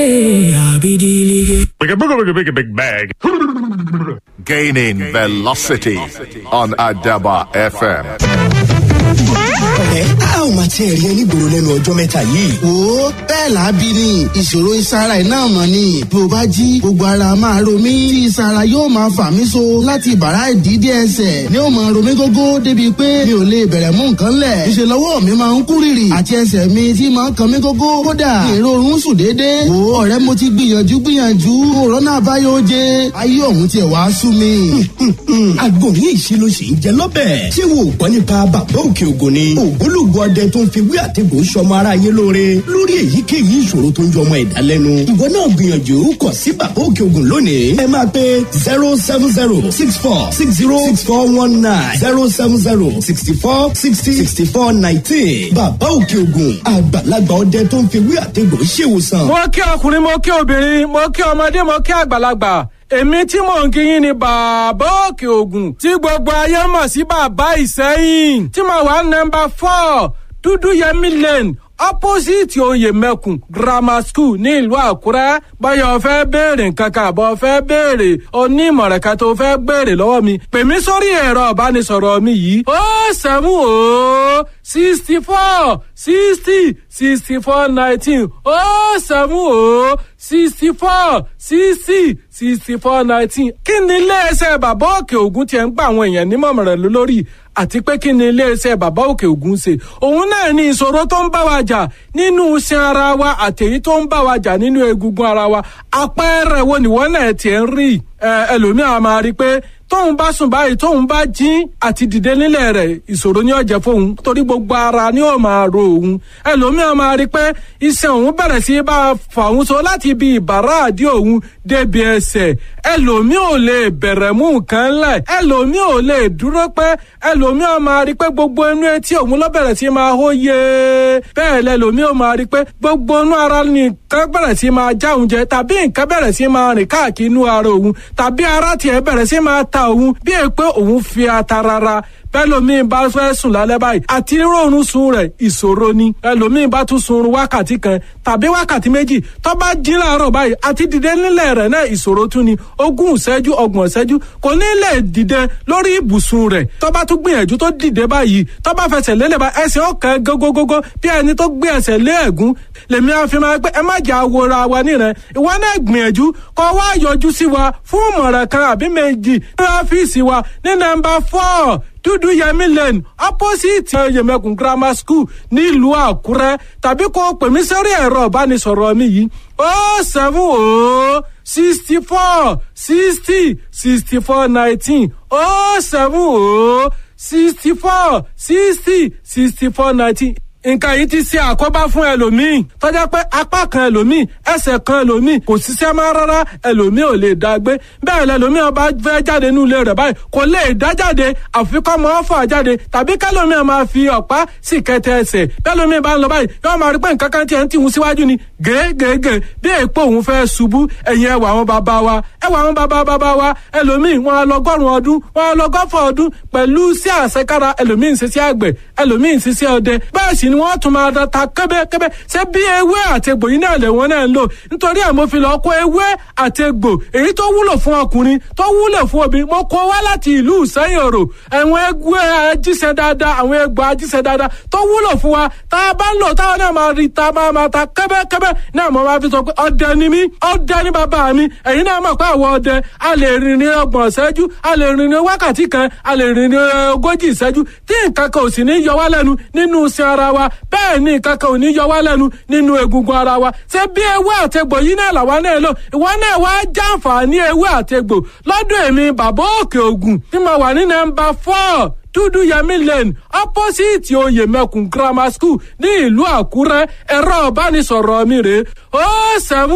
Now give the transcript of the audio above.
Big, big, big, big bag. Gaining velocity on Adaba FM. ẹ a ò máa tiẹ̀ rí ẹni gbòòrò lẹ́nu ọjọ́ mẹ́ta yìí. wo bẹ́ẹ̀ lábí ni ìṣòro ìsara ẹ̀ náà mọ̀ ni bí o bá jí gbogbo ara máa ro mí tí ìsara yóò máa fà mí so láti bàrá ìdídé ẹsẹ̀ ni ó máa ro mí gógó débi pé mi ò lè bẹ̀rẹ̀ mú nǹkan lẹ̀ ìṣe lọ́wọ́ mi máa ń kú rìrì àti ẹsẹ̀ mi tí máa ń kan mí gógó kódà ìrorun sùn déédéé wo ọ̀rẹ́ mo ti gbìyànjú gbìyànjú òrónà àbáyọ jẹ ayé ọ̀hún tiẹ̀ wá sú mi. agbóhùn ìṣirò sì ń jẹ lọ́bẹ̀. ṣé wo ò gbọ́ nípa bàbá òkè ògùn ni. ògbólógbò ọdẹ tó ń fi wí àtẹ̀gùn sọmọ aráyé lóore lórí èyíkéyìí ìṣòro tó ń jọmọ ẹ̀dá lẹ́nu. ìwọ náà gbìyànjú kọ̀ sí bàbá òkè ògùn lónìí. ẹ máa pe zero seven zero six four six zero six four one nine zero seven zero sixty four sixty sixty four nineteen. bàbá òkè ògùn àgbàlagbà ọdẹ tó ń fi wí àtẹ̀gùn ṣèwòsàn. mo kí ọkùnrin mo kí obìnrin mo kí ọmọdé mo kí àgbàlagbà èmi tí mò ń kí yín ni bàbá òkè ògùn tí gbogbo ayé mọ̀ sí bàbá ìsẹ́yìn tí mo wà nọmba four dúdú yẹmí lane opposite oyè mẹ́kùn grammar school ní ìlú àkúrẹ́ báyọ̀ fẹ́ béèrè nǹkan kan àbọ̀ fẹ́ béèrè onímọ̀ràn kan tó fẹ́ béèrè lọ́wọ́ mi pè mí sórí ẹ̀rọ ìbánisọ̀rọ̀ mi yìí ó sẹ́mu ó sixty four sixty sixty four nineteen ó sẹ́mu ó sixty four sixty sixty four nineteen kí ni iléeṣẹ́ bàbá òkè ògùn tiẹ̀ ń gba àwọn èèyàn nímọ̀ràn lórí àti pé kí ni iléeṣẹ́ bàbá òkè ògùn ṣe òun náà ní ìṣòro tó ń bá wa jà nínú iṣan ara wa àtẹ̀yí tó ń bá wa jà nínú egungun ara wa àpẹẹrẹ wo nìwọ náà tiẹ̀ ń rí ẹlòmíà máa rí i pé tóun bá sùn báyìí tóun bá jí àti dìde nílẹ̀ rẹ̀ ìṣòro ní ọ̀jẹ̀ fóun torí gbogbo ara ni ó máa ro òun ẹlòmíà máa rí i pé iṣan òun bẹ̀rẹ̀ sí bá a fà òun so láti ibi ìbàrá àdí òun débi ẹsẹ̀ ẹlòmíà ò lè bẹ̀rẹ̀ mú nǹkan lẹ̀ ẹlòmíà ò lè dúró pẹ́ ẹlòmíà máa rí i pé gbogbo inú etí òun ló bẹ̀rẹ̀ sí máa hó yé bẹ́ẹ̀ lẹ́lòmíà ò máa rí i pé gbogbo inú ara nìkan bẹ̀rẹ̀ sí máa já òun jẹ tàbí nǹkan bẹ̀rẹ̀ sí máa rìn káàkiri inú ara òun tàbí ara tiẹ̀ bẹ̀rẹ̀ sí máa ta òun bí è pé òun fi ata rara bẹ́lòmíì bá fẹ́ sùn lálẹ́ báyìí àti rọrùn sun rẹ̀ ìṣòro ni ẹlòmíì bá tún sun wákàtí kan tàbí wákàtí méjì tó bá jí láàárọ̀ báyìí àti dìde nílẹ̀ rẹ̀ náà ìṣòro tún ni ogún ìṣẹ́jú ọgbọ̀n ìṣẹ́jú kò ní lè dìde lórí ibùsùn rẹ̀ tó bá tún gbìyànjú tó dìde báyìí tó bá fẹsẹ̀ lélẹ̀ bá ẹsẹ̀ ọ̀kan gógógógó bí ẹni tó gbé ẹsẹ̀ lé ẹ̀gún lèmi àfi máa pé ẹ má jà wòra wa níran ìwọ náà gbìyànjú kó wá yọjú sí wa fún ìmọ̀ràn kan àbí méjì ní ọ́fíìsì wa ní nọ́mbà four dúdú yẹmí lane opposite yẹmẹkùn grammar school nílùú àkúrẹ́ tàbí kó pè mí sórí ẹ̀rọ ìbánisọ̀rọ̀ mi yìí ó seven ó sixty four sixty sixty four nineteen ó seven ó sixty four sixty sixty four nineteen nǹkan yìí ti ṣe àkóbá fún ẹlòmíì tọ́jà pé apá kan ẹlòmíì ẹsẹ̀ kan ẹlòmíì kò ṣiṣẹ́ mọ́ rárá ẹlòmíì ò lè dá gbé bẹ́ẹ̀ lẹlòmíì ọba fẹ́ jáde nínú ilé rẹ̀ báyìí kò lè dá jáde àfi kọ́ mọ́ fà jáde tàbí kẹlòmíì máa fi ọ̀pá sì kẹtẹ ẹsẹ̀ bẹ́ẹ̀lòmíì bá ń lọ báyìí yóò máa rí pé nǹkan kan tiẹ̀ ń tìhun síwájú ni gègègè bí èèpo òun fẹ́ ṣubú ẹ̀yìn ẹwà àwọn bàbá wa ẹwà àwọn bàbá bàbá wa ẹlòmíì wọn á lọgọ́rùn ọdún wọn á lọgọ́fọ̀ ọdún pẹ̀lú sí àṣekára ẹlòmíì ń ṣiṣẹ́ àgbẹ̀ ẹlòmíì ń ṣiṣẹ́ ọdẹ bẹ́ẹ̀ sì ni wọ́n tún máa da ta kẹ́bẹ́kẹ́bẹ́ ṣé bí ewé àtegbò yìí náà lè wọ́n náà ń lò nítorí ẹ̀ mo fi lọ́ọ́ kó ewé àtegbò èyí tó wúlò fún ọkùnrin tó wúlò fún obìnrin mo kó wá láti ìlú ìsẹ́yìn òrò àwọn egbò ajíṣẹ́ dáadáa àwọn egbò ajíṣẹ́ dáadáa tó wúlò fún wa tá a bá ń lò táwọn náà máa rí ta máa máa ta kẹ́bẹ́kẹ́bẹ́ náà mo máa fi sọ pé ọdẹ ni mí ọdẹ ni bàbá mi ẹ̀yin náà mọ̀ pé àwọn ọdẹ a lè rìn ní ọgbọ̀n ìṣẹ́jú a lè rìn ní wákàtí kan a lè rìn ní ogójì ìṣẹ́jú tí nǹkan kan ò sì ní yọ wá lẹ́nu nínú iṣẹ́ ara wa bẹ́ẹ̀ ni nǹkan kan ò ní yọ wá lẹ́nu nínú egungun ara wa ṣé bí ewé àtegbò yìí náà làwa náà lò ìwọ náà wá jàǹfààní ewé àtegbò lọ́dọ̀ èmi bàbá òkè ògùn tí mo wà ní nọ́mbà four dúdú yẹmí lane opposite oyè mẹkùn grammar school ní ìlú àkúrẹ́ ẹ̀rọ ìbánisọ̀rọ̀ mi rèé ó sẹ́mu